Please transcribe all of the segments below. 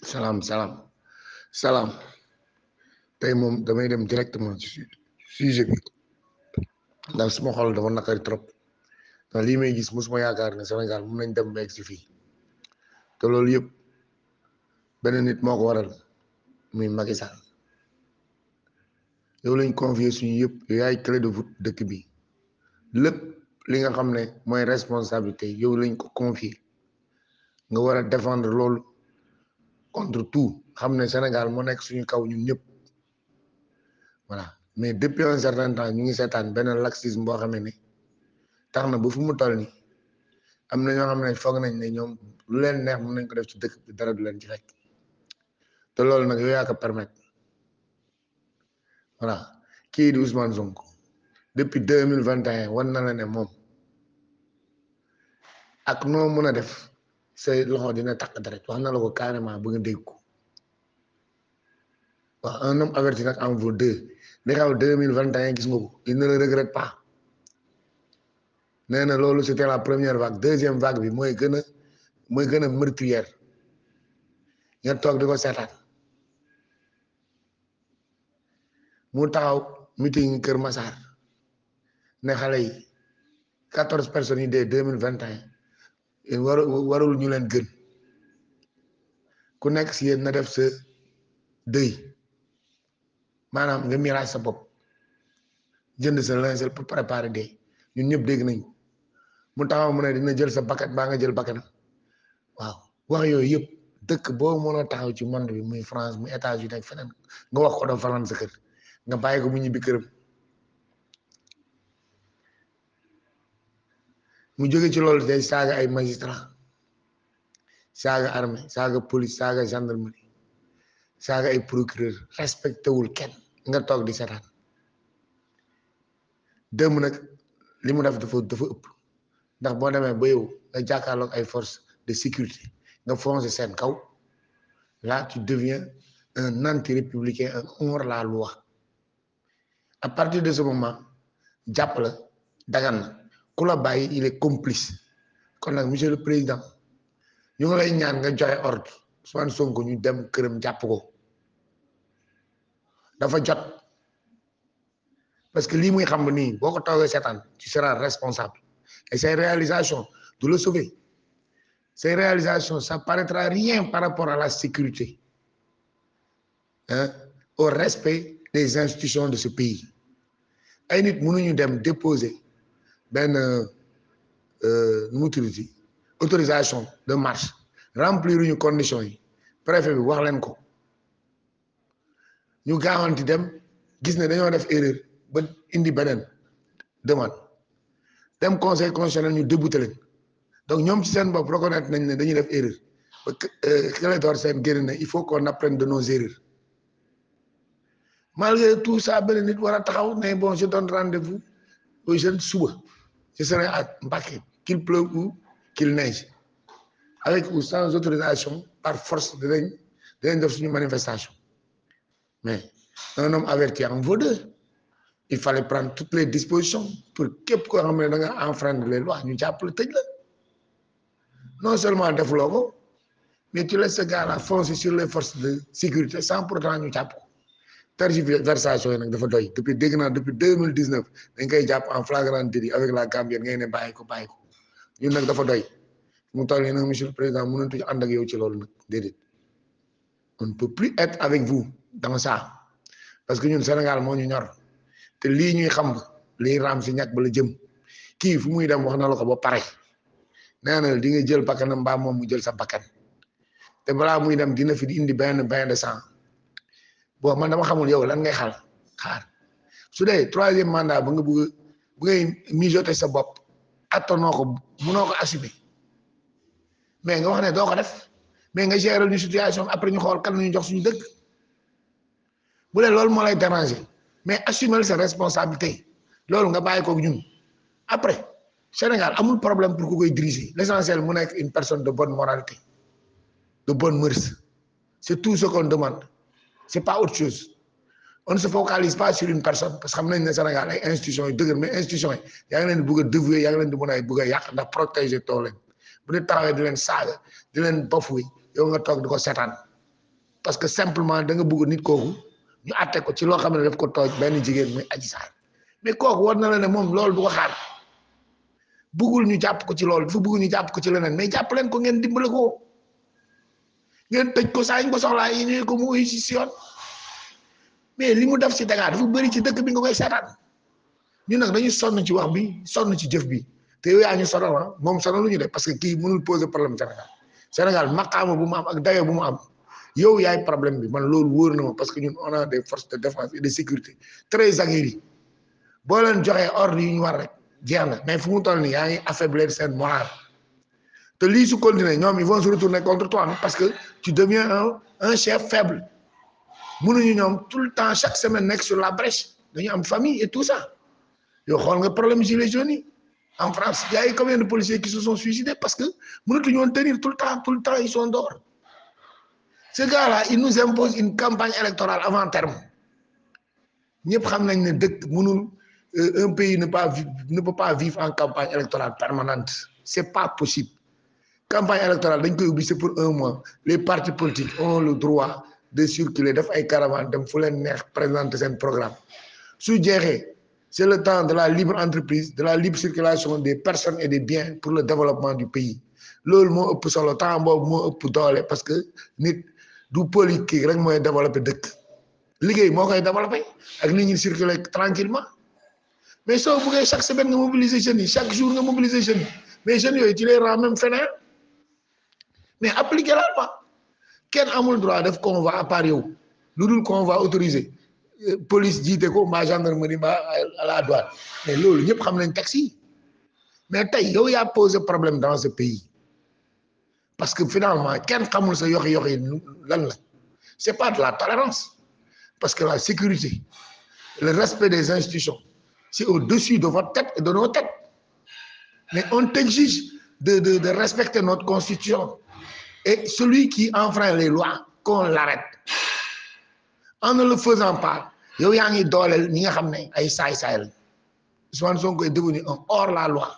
salaam salaam salaam tey moom damay dem directement ci sujet bi ndax suma xol dafa naqari trop ndax lii may gis musuma yaakaar ne Sénégal mun nañ dem ba egg si fii te loolu yëpp benn nit moo ko waral muy Macky Sall yow lañ confier suñu yëpp yow yaay clé de voûte dëkk bi lépp li nga xam ne mooy responsabilité yow lañ ko confier nga war a défendre loolu contre tout xam ne Sénégal moo nekk suñu kaw ñun ñëpp voilà mais depuis un certain temps ñu ngi seetaan benn laxisme boo xamee ne tax na ba fu mu toll nii am na ñoo xam ne foog nañ ne ñoom lu leen neex mën nañ ko def ci dëkk bi dara du leen ci fekk te loolu nag yow yaa ko permettre voilà kii di Ousmane Sonko depuis deux mille vingt et un wan na la ne moom ak noo mën a def say loxo dina takk deret wax na la ko carrément ba nga dégg ko waaw un homme averti nag en vaut deux li xaw deux mille vingt et un gis nga ko il ne le regrette pas nee na loolu c'était la première vague deuxième vague bi mooy gën a mooy gën a meurtrière nga toog di ko seetaan mu taxaw meeting Kër Massar ne xale yi quatorze personnes yi dee deux mille vingt et un waru warul ñu leen gën ku nekk si yéen na def sa dëy maanaam nga miraas sa bopp jënd sa linceul pour préparer dee ñun ñëpp dégg nañ mu taxaw mu ne dina jël sa bakkat baa nga jël bakkanam waaw wax yooyu yëpp dëkk boo mën a taxaw ci monde bi muy France muy États-Unis ak feneen nga wax ko dafa fanaan sa kër nga bàyyi ko mu ñibbi këram mu jóge ci loolu day saaga ay magistrat saaga armée saaga police saaga gendarmerie saaga ay procureur respecté wul kenn nga toog di seetaan démb nag li mu def dafa dafa ëpp ndax boo demee ba yow nga jàkkaarloog ay forces de sécurité nga foncé seen kaw là tu deviens un anti-républicain un hors la loi à partir de ce moment jàpp la dagan na ku la bàyyi il est complice kon nag monsieur le président ñu ngi lay ñaan nga joxe ordre Ousmane Sonko ñu dem këram jàpp ko dafa jot parce que lii muy xam nii boo ko toogee seetaan tu seras responsable et ces réalisations du la sauver ces réalisations ça paraîtra rien par rapport à la sécurité hein au respect des institutions de ce pays ay nit mënuñu dem déposer benn nu mu tuddati autorisation de marche remplir ñu conditions yi préfet bi wax leen ko ñu gaawanti dem gis ne dañoo def erreur ba indi beneen demande dem conseil constitutionnel ñu débouté leen donc ñoom ci seen bopp reconnaître nañ ne dañuy def erreur ba Clédor Sène génn ne il faut qu'on apprenne de nos erreurs malgré tout ça benn nit war a taxaw ne bon je donne rendez-vous aux jeunes suba je serai à Mbacké qu'il pleuve ou qu'il neige avec ou sans autorisation par force dinañ dinañ def suñu manifestation mais un homme averti en vaut deux il fallait prendre toutes les dispositions pour képp koo xam ne da nga enfreindre les lois ñu jàppale tëj la non seulement defuloo ko mais tu laisses ce gars-là foncer sur les forces de sécurité sans pourtant ñu jàpp ko tergiversation yi nag dafa doy depuis dégg naa depuis deux mille dix neuf dañ koy jàpp en flagrant délit avec la Gambie ngay ne bàyyi ko bàyyi ko ñun nag dafa doy mu toll nii nag monsieur le président mënatuñu ànd ak yow ci loolu nag déedéet on ne peut plus être avec vous dans ça parce que ñun Sénégal moo ñu ñor te lii ñuy xam lii raam si ñàkk ba la jëm kii fu muy dem wax na la ko ba pare nee na di nga jël bakkanam mbaa moom mu jël sa bakkan te balaa muy dem dina fi di indi benn bain de sang bon man dama xamul yow lan ngay xaar xaar su dee troisième mandat ba nga bëgg bu ngay mijoter sa bopp attanoo ko munoo ko assumer mais nga wax ne doo ko def mais nga gérer ñu situation après ñu xool kan ñu jox suñu dëkk bu dee loolu moo lay déranger mais assumer sa responsabilité loolu nga bàyyi ko ñun après Sénégal amul problème pour ku koy diriger l'essentiel mu nekk une personne de bonne moralité de bonne mœurs c'est tout ce qu'on demande c'est pas autre chose on ne se focalise pas sur une personne parce que xam nañ ne Sénégal ay institutions yu dëgër mais institutions yi yaa ngi leen di bëgg a dévouer yaa ngi leen di mën a bëgg a yàq ndax protéger too leen bu ñu taxawee di leen saaga di leen bafoué yow nga toog di ko seetaan parce que simplement da nga bëgg nit kooku ñu àtte ko ci loo xam ne daf ko tooj benn jigéen muy Adji Sarr mais kooku war na la ne moom loolu du ko xaar bëggul ñu jàpp ko ci loolu dafa bëgg ñu jàpp ko ci leneen mais jàpp leen ko ngeen dimbale ko ngeen tëj ko saa ñu ko soxlaa yi ñëwee ko mu uyu si si yoon mais li mu def ci Dakar dafa bëri ci dëkk bi nga koy seetaan ñu nag dañu sonn ci wax bi sonn ci jëf bi te yow yaa ñu sonal ah moom sonal lu ñu def parce que kii mënul poser problème Sénégal Sénégal maqaama bu mu am ak dayo bu mu am yow yaay problème bi man loolu wóor na ma parce que ñun on a des forces de défense et de sécurité très aguerries boo leen joxee ordre yi ñu war rek jeex na mais fu mu toll nii yaa ngi affaiblir seen moral te lii su continuer ñoom ils vont se retourner contre toi parce que tu deviens un un chef faible mënuñu ñoom tout le temps chaque semaine nekk sur la brèche dañu am famille et tout ça yow xool nga problème gilets jaunes yi en France y a eu combien de policiers qui se sont suicidés parce que mënatuñu woon tenir tout le temps tout le temps ils sont dehors ce gars-là il nous impose une campagne électorale avant terme ñëpp xam nañ ne dëkk mënul un pays ne pas ne peut pas vivre en campagne électorale permanente c'est pas possible campagne électorale dañ koy ubbi c'est pour un mois les partis politiques ont le droit de circuler def ay caravane dem fu leen neex présenter seen programme su jeexee c'est le temps de la libre entreprise de la libre circulation des personnes et des biens pour le développement du pays loolu moo ëpp solo temps boobu moo ëpp doole parce que nit du politique rek mooy développer dëkk liggéey moo koy développer ak nit ñi circuler tranquillement mais soo buggee chaque semaine nga mobiliser jeunes yi chaque jour nga mobiliser jeunes yi mais jeunes yooyu tu les rends même fainéants mais appliquer la loi kenn amul droit def convoi à part yow lu dul convoi autorisé police jiite ko mbaa gendarmerie mbaa à la douane mais loolu ñëpp xam nañ taxi mais tey yow yaa posé problème dans ce pays parce que finalement kenn xamul sa yoxi yoxi lan la c'est pas de la tolérance parce que la sécurité le respect des institutions c'est au-dessus de votre tête et de nos têtes mais on t'exige de de de respecter notre constitution et celui qui enfreint les lois qu'on l'arrête en ne le faisant pas yow yaa ngi dooleel ñi nga xam ne ay saay-saay la Ousmane Sonko est devenu un hors-la-loi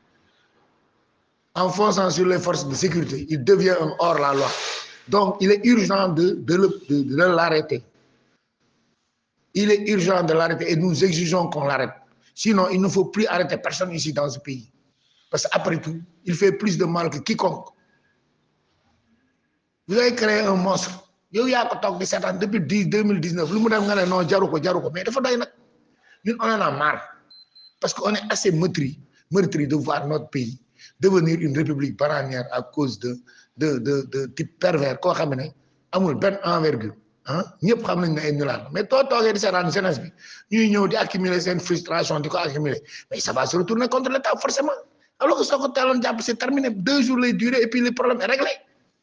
en fonçant sur les forces de sécurité il devient un hors-la-loi donc il est urgent de de le de, de l'arrêter il est urgent de l'arrêter et nous exigeons qu'on l'arrête sinon il ne faut plus arrêter personne ici dans ce pays parce qu'après tout il fait plus de mal que quiconque vous avez créé un monstre yow yaa ko toog di seetaan depuis dix deux mille dix neuf lu mu def nga ne non jaru ko jaru ko mais dafa doy nag ñun on en a marre parce que on est assez meurtri meurtri de voir notre pays devenir une république bananière à cause de de de de type pervers koo xam ne amul benn envergure ah ñëpp xam nañ ne ay nulaar mais too toogee di seetaan jeunesse bi ñuy ñëw di accumuler seen frustration di ko accumuler mais ça va se retourner contre l'État forcément alors que soo ko teeloon jàpp c'est terminé deux jours lay durer et puis le problème est réglé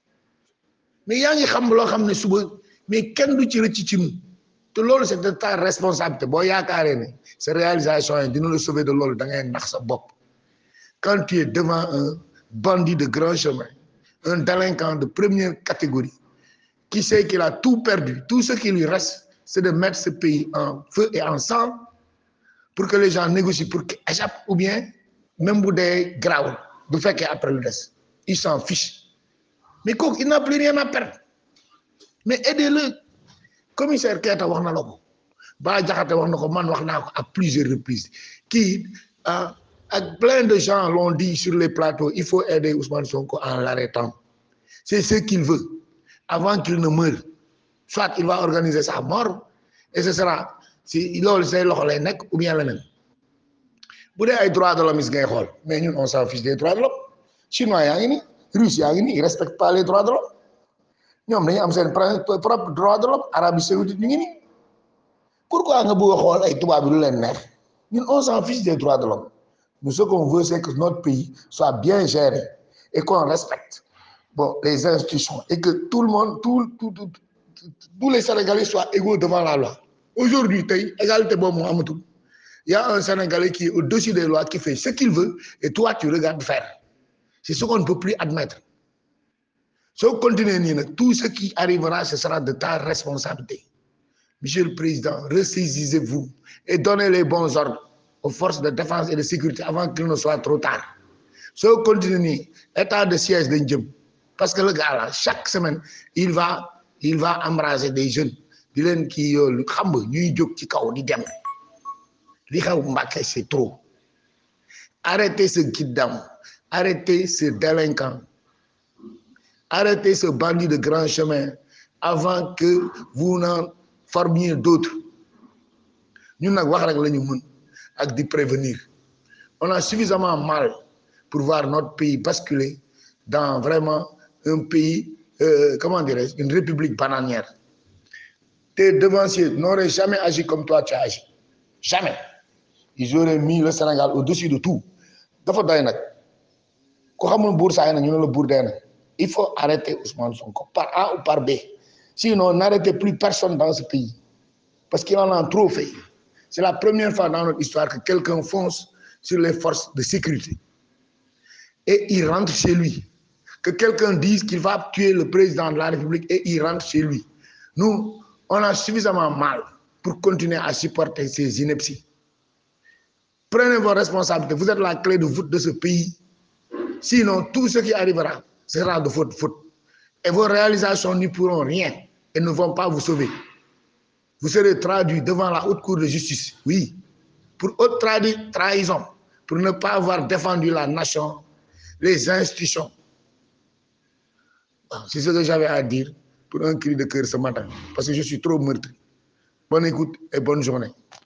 mais yaa ngi xam loo xam ne suba mais kenn du ci rëcc ci mu te loolu c'est de ta responsabilité boo yaakaaree ne sa réalisation yi dina la sauver de loolu da ngay nax sa bopp quand tu es devant un bandit de grand chemin un délinquant de première catégorie qui sait qu'il a tout perdu tout ce qui lui reste c'est de mettre ce pays en feu et en sang pour que les gens négocient pour qu'il échappe ou bien même bu dee grawul du fekkee après le des il s'en fiche mais kooku il n'a plus rien à perdre mais aidez-le commissaire Keita wax na la ko Bah Diakhaté wax na ko man wax naa ko à plusieurs reprises kii ah ak plein de gens l'ont dit sur les plateaux il faut aider Ousmane Sonko en l'arrêtant c'est ce qu'il veut avant qu'il ne meure soit il va organiser sa mort et ce sera si loolu say loxo lay nekk ou bien leneen bu dee ay droits de l'homme ngay xool mais ñun on s'en fiche des droits de l'homme chinois yaa ngi ni russe yaa ngi ni ils respectent pas les droits de l'homme ñoom dañu am seen propre droit de l'homme Arabie saoudite ñu ngi ni pourquoi nga bëgg a xool ay tubaab bi lu leen neex ñun on s'en fiche des droits de l'homme nous ce qu'on veut c'est que notre pays soit bien géré et qu'on respecte bon les institutions et que tout le monde tout tout tous les Sénégalais soient égaux devant la loi aujourd'hui tey égalité boobu moo amatul il y a un Sénégalais qui est au-dessus des lois qui fait ce qu'il veut et toi tu regardes faire c'est ce qu'on ne peut plus admettre soo continuer nii nag tout ce qui arrivera ce sera de ta responsabilité monsieur le président ressaisissez-vous et donnez les bons ordres aux forces de défense et de sécurité avant qu'il ne soit trop tard soo continuer nii état de siège dañ jëm parce que le gars là chaque semaine il va il va embraser des jeunes di leen kii yoolu xam nga ñuy jóg ci kaw di dem li xew Mbacké c'est trop arrêtez ce kidam arrêtez ce délinquant arrêtez ce bandit de grand chemin avant que vous n'en formiez d'autres ñun nag wax rek la ñu mën ak di prévenir on a suffisamment mal pour voir notre pays basculer dans vraiment un pays euh, comment dirais-je une république bananière tes devanciers n'auraient jamais agi comme toi tu as agi jamais ils auraient mis le Sénégal au-dessus de tout dafa doy nag ku xamul buur saay na ñu ne la buur dee na il faut arrêter Ousmane Sonko par A ou par B sinon n'arrêtez plus personne dans ce pays parce qu'il en a trop fait c'est la première fois dans notre histoire que quelqu'un fonce sur les forces de sécurité et il rentre chez lui que quelqu'un dise qu'il va tuer le président de la République et il rentre chez lui nous on a suffisamment mal pour continuer à supporter ces inepties prenez vos responsabilités vous êtes la clé de voûte de ce pays sinon tout ce qui arrivera sera de votre faute et vos réalisations n'y pourront rien et ne vont pas vous sauver vous serez traduit devant la haute cour de justice oui pour haute tradi trahison pour ne pas avoir défendu la nation les institutions c'est ce que j'avais à dire pour un cri de cœur ce matin parce que je suis trop meurtri bonne écoute et bonne journée